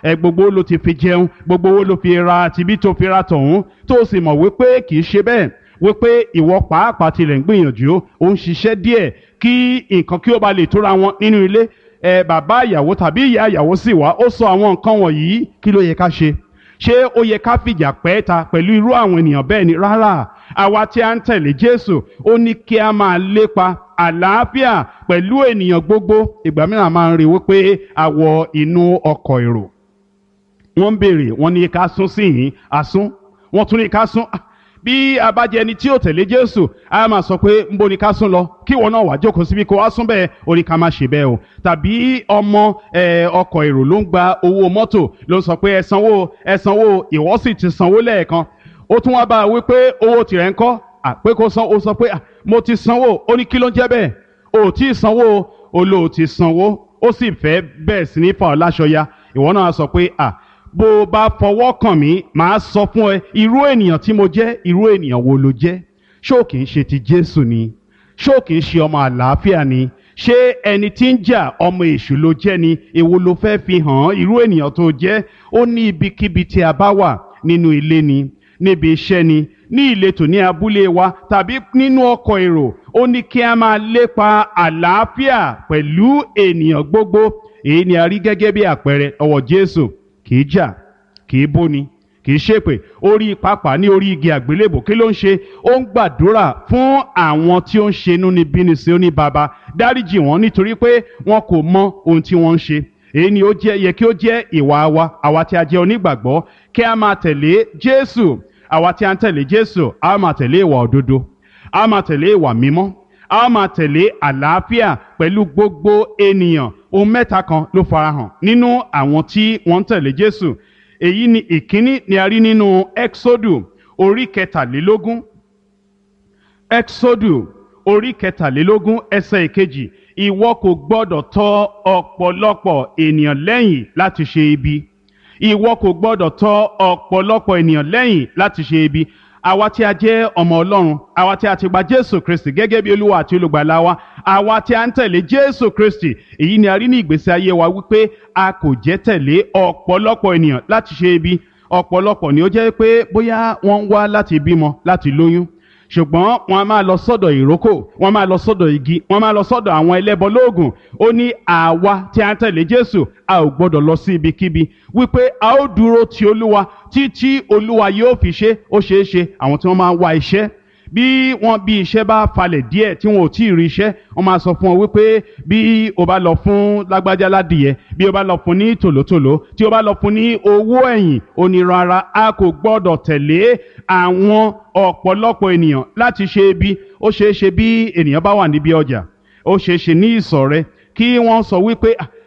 ẹ gbogbo ló ti fi jẹun gbogbo owó ló fi ra tibí tó fi ra tọ̀hún tó o sì mọ̀ wípé kì í ṣe bẹ́ẹ̀ wípé ìwọ pàápàá tilẹ̀ ń gbìyànjú ó ń ṣiṣẹ́ díẹ̀ kí nǹkan kí ó ba lè tóra wọn nínú ilé ẹ bàbá ìyàwó tàbí ìyá ìyàwó sì wá ó sọ àwọn nǹkan wọ̀nyí kí ló yẹ ká ṣe ṣé ó yẹ ká fìjà pẹ́ ta pẹ̀lú irú àwọn ènìyàn bẹ́ẹ̀ ni rárá àwa tí a ń tẹ̀lé Jésù ó ní kí a máa lépa àlàáfíà pẹ̀lú ènìyàn gbogbo ìgbà mìíràn máa ń rí wípé a wọ inú ọkọ̀ èrò wọ́n ń béèrè wọ́n ní ká sún sí yìí àsún wọ́n tún ní ká sún bí a bá jẹ ẹni tí ó tẹ̀lé Jésù a máa sọ pé ń bo ni ká sún lọ kí ìwọ náà wá jókòó síbi kó wá sún bẹ́ẹ̀ ó ní ká má ṣe bẹ́ẹ̀ o tàbí ọmọ ọkọ̀ èrò ló ń gba owó mọ́tò ló ń sọ pé ẹ sanwó ẹ sanwó ìwọ sì ti sanwó lẹ́ẹ̀kan ó tún wá bá a wí pé owó tirẹ̀ ń kọ́ àpé kó san ó sọ pé mo ti sanwó ó ní kí ló ń jẹ́ bẹ́ẹ̀ o tí ì sanwó o lò ó ti sanwó ó sì fẹ́ bẹ́ẹ̀ sí ní fa ọ́ láṣọ ya ìwọ náà sọ pé à bó o bá fọwọ́ kàn mí màá sọ fún ẹ irú ènìyàn tí mo jẹ́ irú ènìyàn wo ló jẹ́ ṣó kì í ṣe ti Jésù ni ṣó kì í ṣe ọmọ àlàáfíà ni ṣé ẹni tí ń jà ọmọ èṣù ló jẹ́ ni èwo ló fẹ́ fi hàn irú ènìyàn tó jẹ́ ó ní ibikíbi tí a bá wà nínú ilé ni níbi iṣẹ́ ni ní ìletò ní abúlé wa tàbí nínú ọkọ̀ èrò ó ní kí a máa lépa àlàáfíà pẹ̀lú ènìyàn gbogbo èyí ni a rí gẹ́gẹ́ bí àpẹẹrẹ ọwọ́ Jésù kì í jà kì í bóni kì í ṣépè orí pápá ní orí igi àgbélébò kí ló ń ṣe ó ń gbàdúrà fún àwọn tí ó ń ṣe inúnibíni sí ó ní baba dáríjì wọn nítorí pé wọn kò mọ ohun tí wọ́n ń ṣe èyí ni ó jẹ́ yẹ kí ó jẹ́ ìwà wa àwa tí a jẹ́ onígbàgbọ́ kí a máa tẹ̀lé Jésù àwa tí a ń tẹ̀lé Jésù a máa tẹ̀lé ìwà òdodo a máa tẹ̀lé ìwà mímọ́ a máa tẹ̀lé àlàáfíà pẹ̀lú gbogbo ènìyàn ohun mẹ́ta kan ló farahàn nínú àwọn tí wọ́n ń tẹ̀lé Jésù èyí ni ìkíní ni a rí nínú Exodu orí kẹtàlélógún Exodu orí kẹtàlélógún ẹsẹ̀ ìkejì ìwọ kò gbọ́dọ̀ tọ̀ ọ̀pọ̀lọpọ̀ ènìyàn lẹ́yìn láti ṣe ibi ìwọ kò gbọ́dọ̀ tọ̀ ọ̀pọ̀lọpọ̀ ènìyàn lẹ́yìn láti ṣe ibi àwa tí a jẹ́ ọmọ Ọlọ́run àwa tí a ti gba Jésù Kristi gẹ́gẹ́ bí Olúwa àti olùgbàlà wa àwa tí a ń tẹ̀lé Jésù Kristi èyí ni a rí ní ìgbésí ayé wa wípé a kò jẹ́ tẹ̀lé ọ̀pọ̀lọpọ̀ ènìyàn láti ṣe ibi ọ̀pọ̀lọpọ̀ ni ó jẹ́ pé bóyá wọ́n ń wá láti bímọ láti lóyún ṣùgbọ́n wọn a máa lọ sọ́dọ̀ ìrókò wọn a máa lọ sọ́dọ̀ igi wọn a máa lọ sọ́dọ̀ àwọn ẹlẹ́bọ lóògùn ó ní àwa tí a ń tẹ̀lé Jésù a ò gbọ́dọ̀ lọ sí ibikíbi wípé a ó dúró ti Olúwa títí Olúwa yóò fi ṣe ó ṣeé ṣe àwọn tí wọ́n máa ń wá iṣẹ́ bí wọ́n bí iṣẹ́ bá falẹ̀ díẹ̀ tí wọn ò tí ì rí iṣẹ́ wọ́n máa sọ fún ọ wípé bí o bá lọ fún lágbájá ládìyẹ bí o bá lọ fún ní tòlótòló tí o bá lọ fún ní owó ẹ̀yìn ó ní rárá a kò gbọ́dọ̀ tẹ̀lé àwọn ọ̀pọ̀lọpọ̀ ènìyàn láti ṣe ibi ó ṣeé ṣe bí ènìyàn bá wà níbi ọjà ó ṣeé ṣe ní ìsọ̀ rẹ kí wọ́n sọ wípé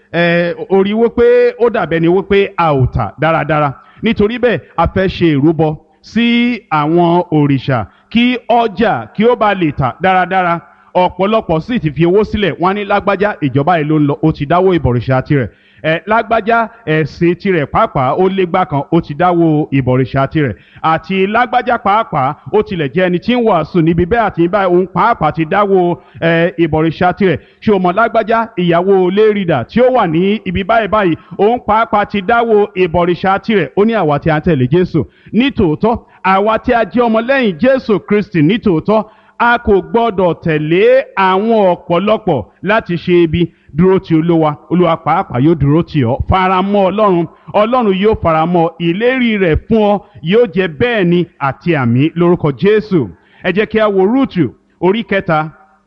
orí wípé ó dàbẹ́ ni wípé a ò tà dáradára nítorí bẹ́ẹ̀ a fẹ́ ṣe ìrúbọ sí àwọn òrìṣà kí ọjà kí ó bá lè tà dáradára ọ̀pọ̀lọpọ̀ sì ti fi owó sílẹ̀ wọ́n ní lágbájá ìjọba yìí ló ń lọ ó ti dáwó ìbọ̀rìṣà tirẹ̀ ẹ lágbájá ẹ̀sìn tirẹ̀ pàápàá ó légbá kan ó ti dáwó ìbọ̀rìṣà tirẹ̀ àti lágbájá pàápàá ó tilẹ̀ jẹ́ ẹni tí ń wàásù níbi bẹ́ẹ̀ àti báyìí òun pàápàá ti dáwó ìbọ̀rìṣà tirẹ̀ ṣé o mọ̀ lágbájá ìyàwó lérìdà tí ó wà ní ibi báyìí báyìí òun pàápàá ti dáwó ìbọ̀rìṣà tirẹ̀ ó ní àwa tí a ń tẹ̀lé Jésù nítòótọ́ àwa tí a jẹ́ ọmọlẹ́yìn Jésù Kristi nítòótọ́ a kò gbọ́dọ̀ tẹ̀lé àwọn ọ̀pọ̀lọpọ̀ láti ṣe ibi dúró ti olúwa olúwa pàápàá yóò dúró tì ọ́ faramọ́ ọlọ́run ọlọ́run yóò faramọ́ ìlérí rẹ̀ fún ọ yóò jẹ́ bẹ́ẹ̀ ni àti àmì lórúkọ jésù ẹ jẹ́ kí a wo rúùtù orí kẹta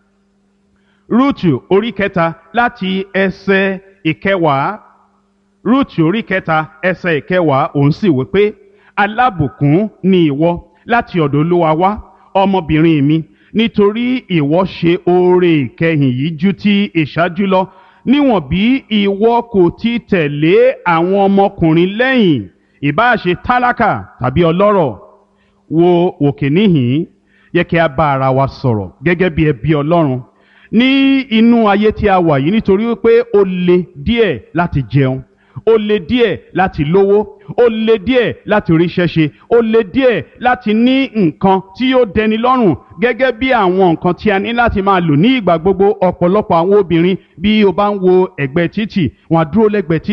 rúùtù orí kẹta láti ẹsẹ̀ ìkẹwàá rúùtù orí kẹta ẹsẹ̀ ìkẹwàá òun sì wí pé alábùkún ni ìwọ láti ọ̀dọ̀ olúwa wá ọmọbìnrin mi nítorí ìwọ ṣe oore ìkẹyìn yìí ju ti ìṣáájú lọ níwọ̀n bí ìwọ kò ti tẹ̀lé àwọn ọmọkùnrin lẹ́yìn ìbáà ṣe tálákà tàbí ọlọ́rọ̀ wo òkè níhìn yẹ kí a bá ara wa sọ̀rọ̀ gẹ́gẹ́ bí ẹbí ọlọ́run ní inú ayé tí a wà yìí nítorí wípé ó le díẹ̀ láti jẹun ó le díẹ̀ láti lówó ó le díẹ̀ láti ríṣẹ́ ṣe ó le díẹ̀ láti ní nǹkan tí yóò dẹni lọ́rùn gẹ́gẹ́ bí àwọn nǹkan tí a ní láti máa lò ní ìgbà gbogbo ọ̀pọ̀lọpọ̀ àwọn obìnrin bí o bá ń wo ẹ̀gbẹ́ títì wọn á dúró lẹ́gbẹ̀ẹ́ títì